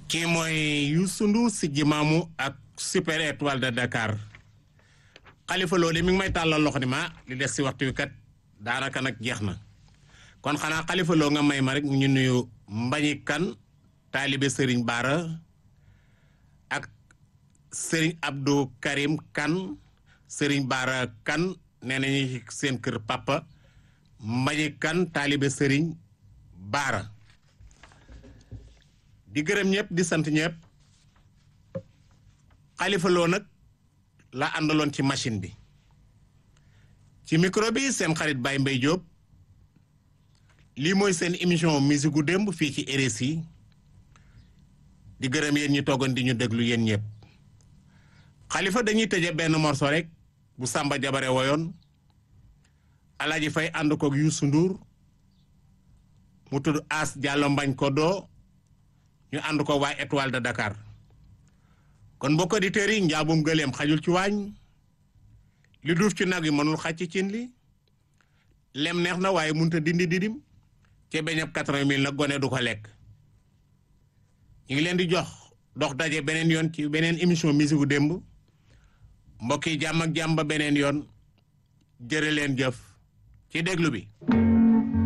kii mooy Youssou Ndour si jimaamu ak super étoile de Dakar xalifa loolu mi ngi may tàllal loxo ni ma li des si waxtu wi kat daanaka nag jeex na kon xanaa xalifa loo nga may ma rek ñu nuyu Mbañi Kan taalibe Serigne Baara ak Serigne Abdou Karim Kan Serigne Baara Kan nee nañu seen kër papa Mbañi Kan taalibe Serigne Baara di gërëm ñëpp di sant ñëpp xalifa loo nag la àndaloon ci machine bi ci micro bi seen xarit Baye Mbaye Diop lii mooy seen émission musique gu démb fii ci RSI di gërëm yéen ñu toogoon di ñu déglu yéen ñëpp xalifa dañuy tëje benn morceau rek bu Samba Jabare woyoon Alaaji Fay ànd koog Youssou Ndour mu tudd As Diallo Mbañ ko doo ñu ànd ko waa étoile de Dakar kon mbokk auditeurs yi njaabum gëleem xajul ci waañ li duuf ci nag yi mënul xaj ci cin li lem neex na waaye mënut a dindi didim ca beñab quatre-vingt mille nag gone du ko lekk ñu ngi leen di jox dox daje beneen yoon ci beneen émission musique gu démb mbokk yi jàmm ak jàmm ba beneen yoon jërë leen jëf ci déglu bi